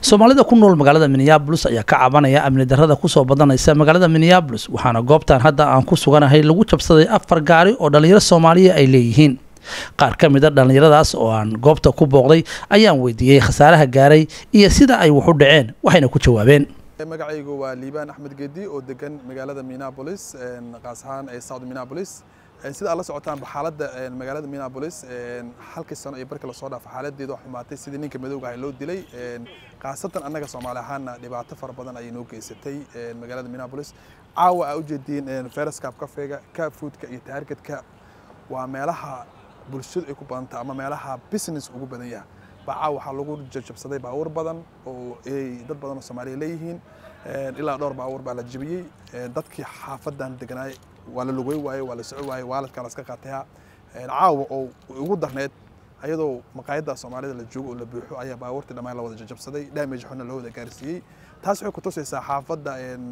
soomaalida ku nool magaalada minneabolis ayaa ka cabanaya amni darrada kusoo badanaysa magaalada minneabolis waxaana goobtan hadda aan ku suganahay lagu jabsaday afar gaari oo dhallinyaro soomaaliya ay leeyihiin qaar ka mid a dhallinyaradaas oo aan goobta ku booqday ayaan weydiiyey khasaaraha gaaray iyo sida ay wax u dhaceen waxayna ku jawaabeen magacaygu waa liibaan axmed gedi oo degan magaalada minneabolis qaas ahaan ee south minneabolis sida aad la socotaanba xaaladda magaalada minneabolis halkii sano iyo barkii lasoo dhaafo xaaladeedu wax xumaatay sidii ninka madowga ah loo dilay khaasatan annaga soomaali ahaanna dhibaato fara badan ayay noo geysatay magaalada minneabolis caawa aa ujeediin feraskab kafeega kaab foodka iyo taargetka waa meelaha bulshadu ay ku badanta ama meelaha business ugu badan yaha bacaa waxaa lagu jajabsaday baabuur badan oo ay dad badan oo soomaaliya leeyihiin ilaa dhowr baabuur baa la jebiyey dadkii xaafadan deganaay waa la lugay waaye waa la soco waaye waaladkaa la iska qaataya caawa oo ugu darneed ayadoo maqaayadda soomaalida la joogo oo la buuxo ayaa baabuurtii dhammaan la wada jajabsaday damage xuna loo wada gaarsiiyey taas waxay ku tusaysaa xaafadda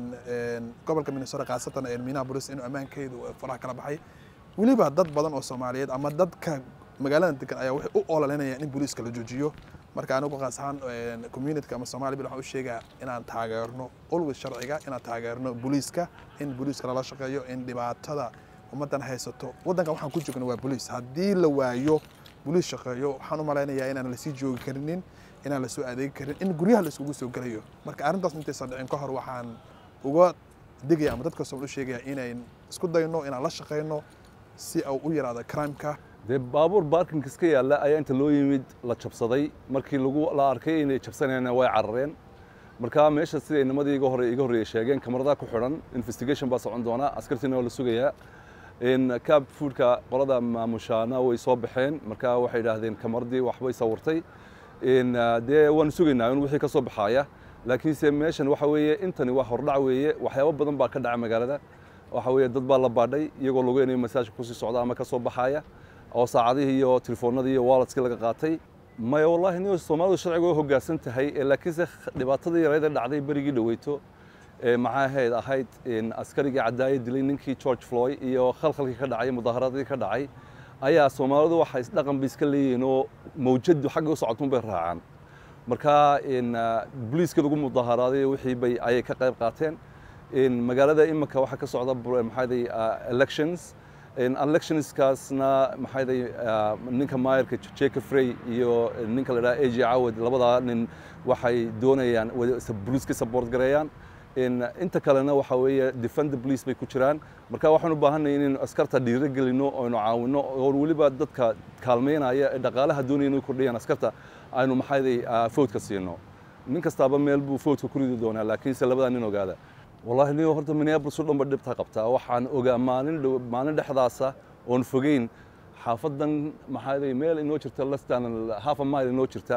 gobolka minnesota khaasatan minneapolis inuu ammaankeedu faraha kala baxay weliba dad badan oo soomaaliyeed ama dadka magaalada degan ayaa waxay u ololinayaan in booliiska la joojiyo marka anigu qaas ahaan communityka ama Soomaali bil waxaan u sheegaa inaan taageerno always sharciga inaan taageerno booliiska in booliiska lala shaqeeyo in dhibaatada ummadan haysato wadanka waxaan ku joogno waa booliis haddii la waayo booliis shaqeeyo waxaan u malaynayaa inaan la sii joogi karinin inaan la soo adeegi karin in guryaha la isugu soo gelayo marka arrintaas intaysan dhicin ka hor waxaan uga digaya ama dadka Soomaali u sheegaya inayn isku dayno inaan la shaqeyno si uu u yaraado crime-ka dee baabuur baarkinka iska yaalla ayaa inta loo yimid la jabsaday markii lagu la arkay inay jabsanayna way carareen marka meesha siday nimadii iga hore iga horreeyay sheegeen kamarada ku xidhan investigation baa socon doona askartiina waa la sugayaa in cab foodka qolada maamushaana way soo baxeen marka waxay yidhaahdeen kamaradii waxbay sawirtay in dee waan sugaynaa in wixii ka soo baxaaya laakiinse meeshan waxa weeye intani waa hordhac weeye waxyaabo badan baa ka dhaca magaalada waxa weeye dad baa la baadhay iyagoo lagu inay masaajka kusii socda ama ka soo baxaaya oo saacadihii iyo telefoonadii iyo walletskii laga qaatay maya wallahi nin soomaalidu sharciga way hoggaansan tahay laakiinse dhibaatadii yareeda dhacday berigii dhaweyto maxaa ahayd ahayd askarigii cadaaye dilay ninkii george floyd iyo khalkhalkii ka dhacay mudaaharadii ka dhacay ayaa soomaalidu waxay isdhaqan bay iska leeyihiin oo mawjadu xagga u socotun bay raacaan marka booliiska lagu mudaaharaaday wixii bay ayay ka qayb qaateen magaalada iminka waxaa ka socda maxaaday elections electionskaasna maxaaday ninka maayarka jacob frey iyo ninka la dhaha aj cawad labadaa nin waxay doonayaan booliiska support gareeyaan inta kalena waxa weeye defend police bay ku jiraan marka waxaan u baahanay inaynu askarta dhiiro gelino oynu caawino oo weliba dadka kaalmeynaya ee dhaqaalaha doonaya inay kordhiyaan askarta aynu maxaaday foodka siino nin kastaaba meel buu foodka ku ridi doonaa laakiinse labadaa nin ogaada wallahi nin horta minneapolis oo dhan ba dhibta qabtaa waxaan ogaa maalin maalin dhexdaasa oon fogeyn xaafadan maxaa meel inoo jirta lastan half a mile inoo jirta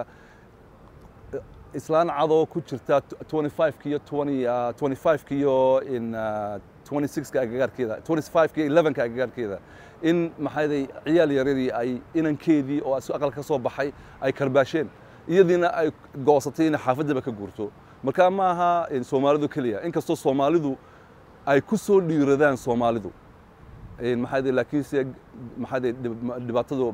islaan cadoo ku jirta 25 iyo 20 25 iyo in 26 ka agagaarkeeda 25 iyo 11 ka agagaarkeeda in maxaa ciyaal yaradii ay inankeedii oo aqal ka soo baxay ay karbaasheen iyadiina ay goosatay in xaafadaba ka guurto marka ma aha soomaalidu keliya inkastoo soomaalidu ay ku soo dhiiradaan soomaalidu maxaa laakiinse maxaa dhibaatadu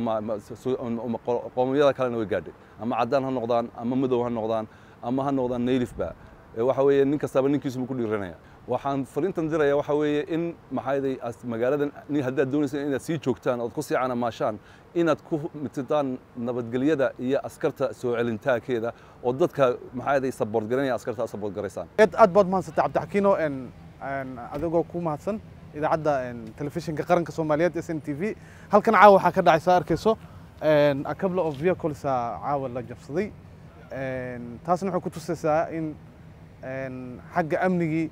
maxaa qoomiyada kalena way gaadhay ama caddaan ha noqdaan ama madow ha noqdaan ama ha noqdaan naylifba waxa weeye nin kastaba ninkiisuba ku dhiiranaya waxaan fariintan diraya waxa weeye in maxaa magaaladan haddaad doonaysaan inaad sii joogtaan ood ku sii canamaashaan inaad ku mitidaan nabadgelyada iyo askarta soo celintaankeeda oo dadka maxaa saboort garanaya askarta saboort garaysaan aad baad mahadsantay cabdixakiino adigoo ku mahadsan idaacadda telefishinka qaranka soomaaliyeed s n t v halkan caawa waxaa ka dhacay saa arkayso a couple of vehicles caawa la jabsaday taasna waxay ku tusaysaa in xagga amnigii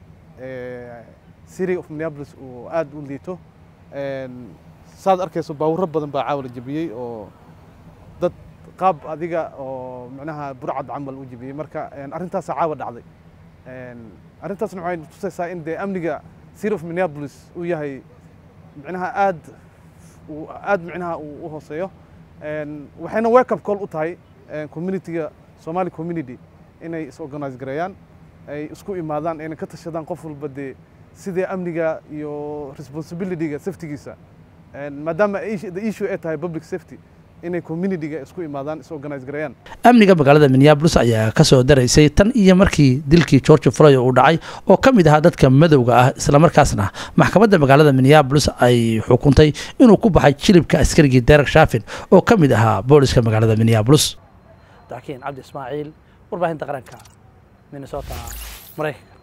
city of minneapolis uu aad u liito saad arkayso baawuro badan baa caawa la jebiyey oo dad qaab adiga oo micnaha burcad camal u jebiyey marka arrintaasaa caawa dhacday arrintaasna waxay tusaysaa in dee amniga city of minneapolis uu yahay micnaha aad aad micnaha uu u hooseeyo waxayna wake up call u tahay communityga somali community inay is organize gareeyaan ay isku imaadaan ayna ka tashadaan qof walba dee sidee amniga iyo responsibilityga safetygiisa maadaama the issue ay tahay public safety inay communityga isku imaadaan is organize gareeyaan amniga magaalada minneabolis ayaa ka soo daraysay tan iyo markii dilkii george floyd uu dhacay oo ka mid ahaa dadka madowga ah islamarkaasna maxkamadda magaalada minneabolis ay xukuntay inuu ku baxay jilibka askarigii derek shafin oo ka mid ahaa booliska magaalada minneabolis dakiin cabdi ismaaciil warbaahinta qaranka minnesota maraykanka